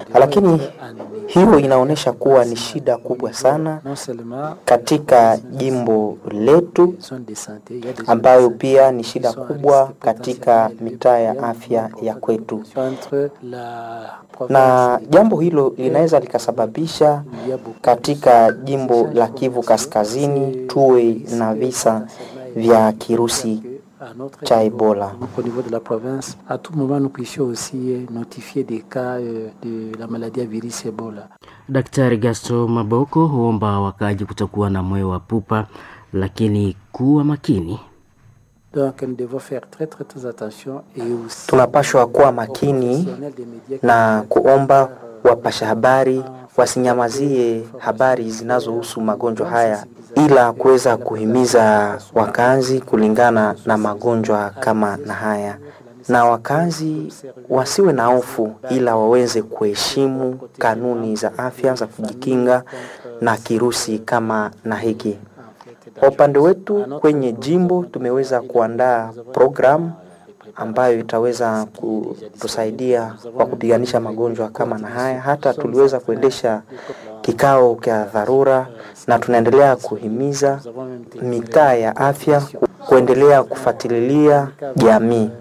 lakini hiyo inaonyesha kuwa ni shida kubwa sana katika jimbo letu, ambayo pia ni shida kubwa katika mitaa ya afya ya kwetu, na jambo hilo linaweza likasababisha katika jimbo la Kivu Kaskazini tuwe na visa vya kirusi cha Ebola. Au niveau de la province, à tout moment, nous puissions aussi notifier des cas de la maladie à virus Ebola. Daktari Gasto Maboko huomba wakaji kutokuwa na moyo wa pupa, lakini kuwa makini. Donc, nous devons faire très très très attention et aussi Tunapashwa kuwa makini na kuomba wapasha habari wasinyamazie habari zinazohusu magonjwa haya, ila kuweza kuhimiza wakazi kulingana na magonjwa kama na haya, na wakazi wasiwe na hofu, ila waweze kuheshimu kanuni za afya za kujikinga na kirusi kama na hiki. Kwa upande wetu kwenye jimbo tumeweza kuandaa programu ambayo itaweza kutusaidia kwa kupiganisha magonjwa kama na haya. Hata tuliweza kuendesha kikao cha dharura, na tunaendelea kuhimiza mitaa ya afya kuendelea kufuatilia jamii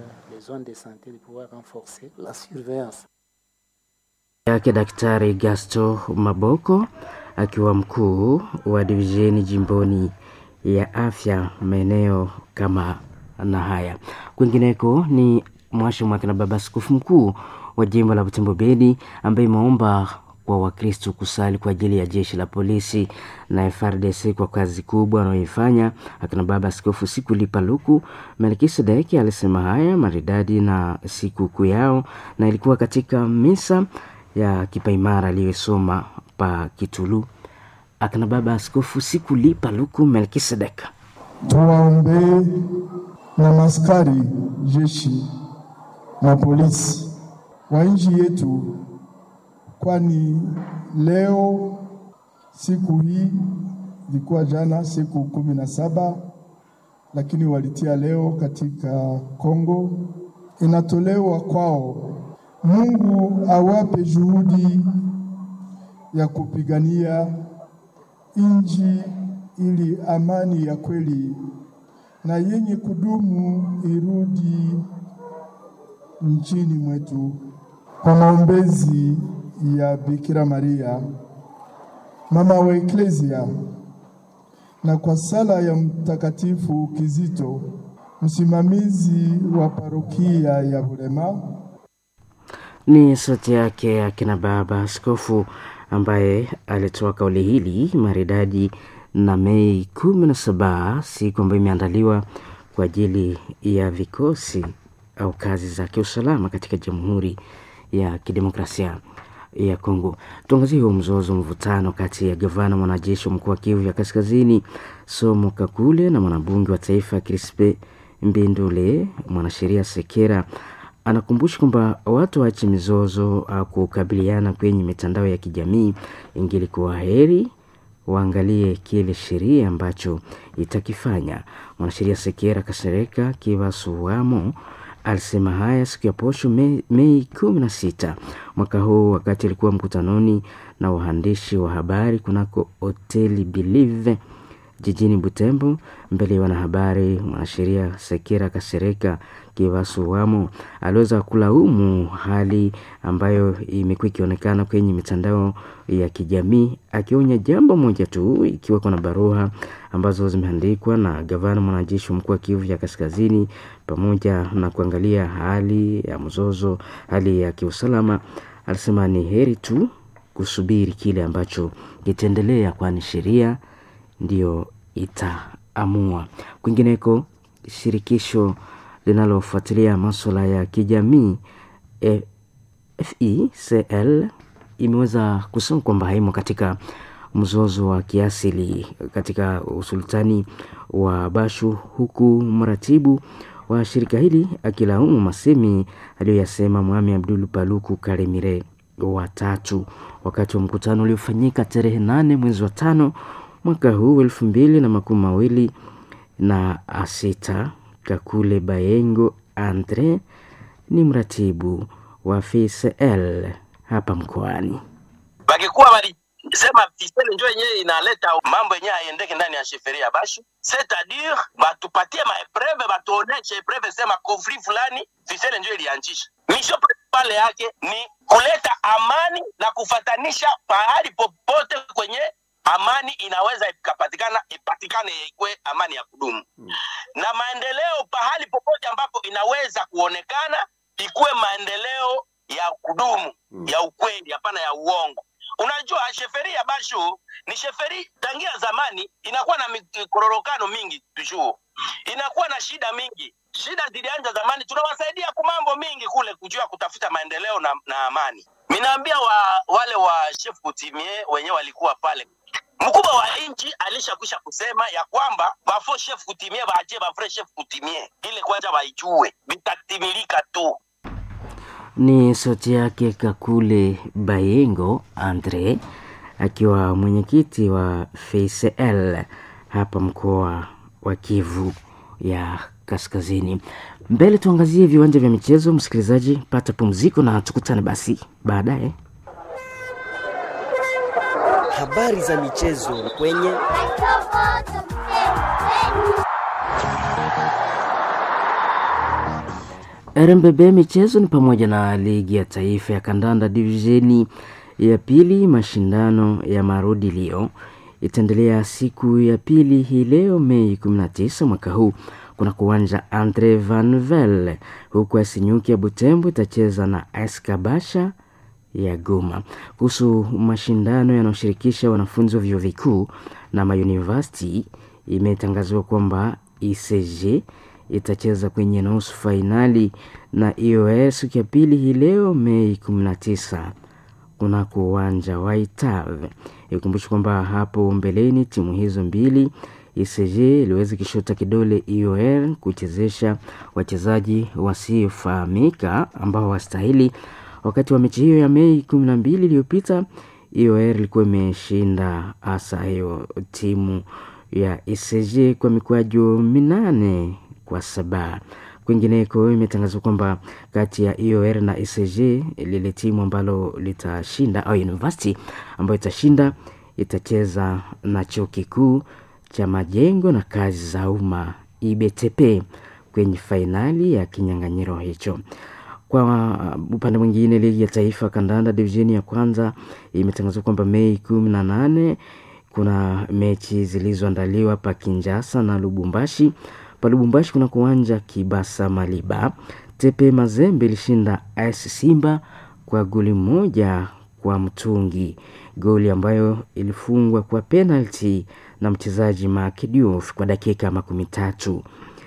yake Daktari Gasto Maboko akiwa mkuu wa divisheni jimboni ya afya maeneo kama na haya. Kwingineko ni mwasha mwake na baba askofu mkuu wa jimbo la Butembo Beni ambaye imeomba kwa Wakristo kusali kwa ajili ya jeshi la polisi na FRDC kwa kazi kubwa wanayoifanya. Akina baba askofu siku lipa luku Melkisedeki alisema haya maridadi na siku kuu yao, na ilikuwa katika misa ya kipaimara aliyosoma pa Kitulu. Akina baba askofu siku lipa luku Melkisedek tuwaombee na maskari jeshi na polisi wa nchi yetu, kwani leo siku hii ilikuwa jana siku kumi na saba lakini walitia leo katika Kongo, inatolewa kwao. Mungu awape juhudi ya kupigania nchi ili amani ya kweli na yenye kudumu irudi nchini mwetu. Kwa maombezi ya Bikira Maria mama wa Eklesia na kwa sala ya Mtakatifu Kizito msimamizi wa parokia ya Bulema. Ni sauti yake akina baba askofu ambaye alitoa kauli hili maridadi na Mei kumi na saba, siku ambayo imeandaliwa kwa ajili ya vikosi au kazi za kiusalama katika Jamhuri ya Kidemokrasia ya Kongo. Tuangazie huo mzozo, mvutano kati ya gavana mwanajeshi wa mkoa wa Kivu ya Kaskazini Somo Kakule na mwanabunge wa taifa Crispe Mbindule. Mwanasheria Sekera anakumbusha kwamba watu waache mizozo au kukabiliana kwenye mitandao ya kijamii, ingilikuwa heri waangalie kile sheria ambacho itakifanya. Mwanasheria Sekera Kasereka Kivasuwamo alisema haya siku ya posho Mei, Mei kumi na sita mwaka huu wakati alikuwa mkutanoni na waandishi wa habari kunako hoteli Believe jijini Butembo. Mbele ya wanahabari, mwanasheria Sekera Kasereka Kivasuwamo aliweza kulaumu hali ambayo imekuwa ikionekana kwenye mitandao ya kijamii, akionya jambo moja tu, ikiwa kuna barua ambazo zimeandikwa na gavana mwanajeshi wa mkoa wa Kivu ya Kaskazini, pamoja na kuangalia hali ya mzozo, hali ya kiusalama. Alisema ni heri tu kusubiri kile ambacho kitaendelea, kwani sheria ndiyo itaamua. Kwingineko, shirikisho linalofuatilia maswala ya kijamii e, FECL imeweza kusema kwamba haimo katika mzozo wa kiasili katika usultani wa Bashu, huku mratibu wa shirika hili akilaumu masemi aliyoyasema Mwami Abdul Paluku Kalemire watatu wakati wa mkutano uliofanyika tarehe nane mwezi wa tano mwaka huu elfu mbili na makumi mawili na sita. Kakule Bayengo Andre ni mratibu wa FCL hapa mkoani. Bakikuwa walisema fiseli njo yenyewe inaleta mambo yenyewe haiendeke ndani ya sheferia ya Bashu, c'est-à-dire batupatie maepreve, batuoneshe epreve sema konfli fulani fiseli njo ilianzisha. Misho pale yake ni kuleta amani na kufatanisha pahali popote kwenye amani inaweza ikapatikana ipatikane ikwe amani ya kudumu mm. na maendeleo pahali popote ambapo inaweza kuonekana ikuwe maendeleo ya kudumu mm. ya ukweli hapana ya uongo unajua sheferi ya bashu ni sheferi tangia zamani inakuwa na mikororokano mingi tujuu inakuwa na shida mingi shida zilianza zamani tunawasaidia ku mambo mingi kule kujua kutafuta maendeleo na, na amani minaambia wa, wale wa chef kutimie wenyewe walikuwa pale mkubwa wa nchi alishakwisha kusema ya kwamba bafo chef kutimie baachie bafre chef kutimie ile kwanza waijue vitatimilika tu Ni sauti yake Kakule Bayengo Andre akiwa mwenyekiti wa FCL hapa mkoa wa Kivu ya Kaskazini. Mbele tuangazie viwanja vya michezo. Msikilizaji, pata pumziko na tukutane basi baadaye. Habari za michezo kwenye RMBB michezo ni pamoja na ligi ya taifa ya kandanda divisheni ya pili. Mashindano ya marudilio itaendelea siku ya pili hii leo Mei 19 mwaka huu kuna kuwanja Andre Vanvel, huku Asinyuki ya Butembo itacheza na Eskabasha ya Goma. Kuhusu mashindano yanayoshirikisha wanafunzi wa vyuo vikuu na mauniversity, imetangazwa kwamba ICG itacheza kwenye nusu fainali na IOS siku ya pili hii leo Mei 19 kunako uwanja wa Itave. Ikumbushe kwamba hapo mbeleni timu hizo mbili ICG iliweza kishota kidole IOR kuchezesha wachezaji wasiofahamika ambao wastahili. Wakati wa mechi hiyo ya Mei 12 iliyopita, IOR ilikuwa imeshinda hasa hiyo timu ya ICG kwa mikwaju minane kwa saba. Kwingineko imetangazwa kwamba kati ya IOR na ICG lile timu ambalo litashinda au university ambayo itashinda itacheza na chuo kikuu cha majengo na kazi za umma IBTP kwenye fainali ya kinyang'anyiro hicho. Kwa upande mwingine, ligi ya taifa kandanda divisheni ya kwanza imetangazwa kwamba Mei kumi na nane kuna mechi zilizoandaliwa pa Kinjasa na Lubumbashi. Pa Lubumbashi kuna kuwanja Kibasa Maliba. Tepe Mazembe ilishinda AS Simba kwa goli moja kwa mtungi, goli ambayo ilifungwa kwa penalti na mchezaji Mark Diouf kwa dakika makumi tatu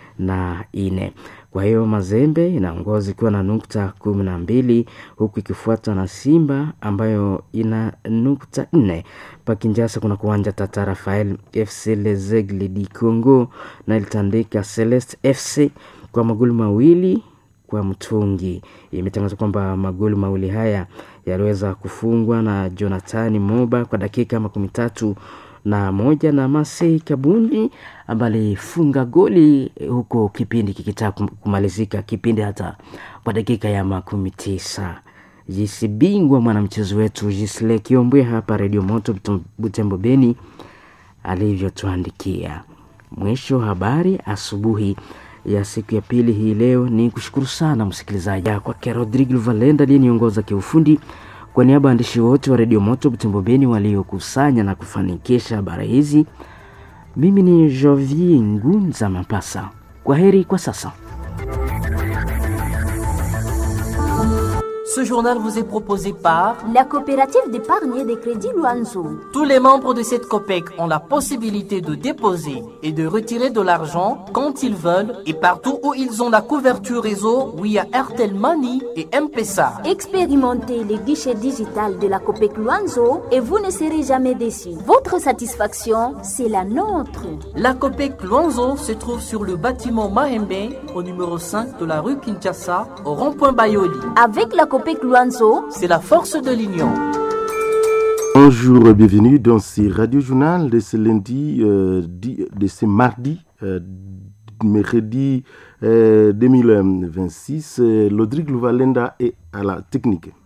na ine. Kwa hiyo Mazembe inaongoza ikiwa na nukta kumi na mbili huku ikifuatwa na Simba ambayo ina nukta nne. Pakinjasa kuna kuwanja Tata Rafael FC Lezegle di Congo na ilitandika Celeste FC kwa magoli mawili kwa mtungi. Imetangazwa kwamba magoli mawili haya yaliweza kufungwa na Jonathan Moba kwa dakika makumi tatu na moja na Masei Kabundi ambaye alifunga goli huko kipindi kikitaka kumalizika, kipindi hata kwa dakika ya makumi tisa. Jisi bingwa mwanamchezo wetu Jisle Kiombwe hapa Redio Moto Butembo Beni alivyotuandikia. Mwisho habari asubuhi ya siku ya pili hii leo. Ni kushukuru sana msikilizaji kwake Rodrigo Valenda aliyeniongoza kiufundi kwa niaba ya waandishi wote wa redio Moto Butembo Beni waliokusanya na kufanikisha habari hizi, mimi ni Jovi Ngunza Mapasa. Kwa heri kwa sasa. Ce journal vous est proposé par la coopérative d'épargne et de crédit Luanzo. Tous les membres de cette COPEC ont la possibilité de déposer et de retirer de l'argent quand ils veulent et partout où ils ont la couverture réseau via Airtel Money et M-Pesa. Expérimentez les guichets digital de la COPEC Luanzo et vous ne serez jamais déçus. Votre satisfaction, c'est la nôtre. La COPEC Luanzo se trouve sur le bâtiment Mahembe au numéro 5 de la rue Kinshasa au rond-point Bayoli. Avec la COPEC Luanzo, c'est la force de l'union. Bonjour et bienvenue dans ce radio journal de ce lundi, euh, de ce mardi, euh, mercredi euh, 2026. Lodrigue Louvalenda est à la technique.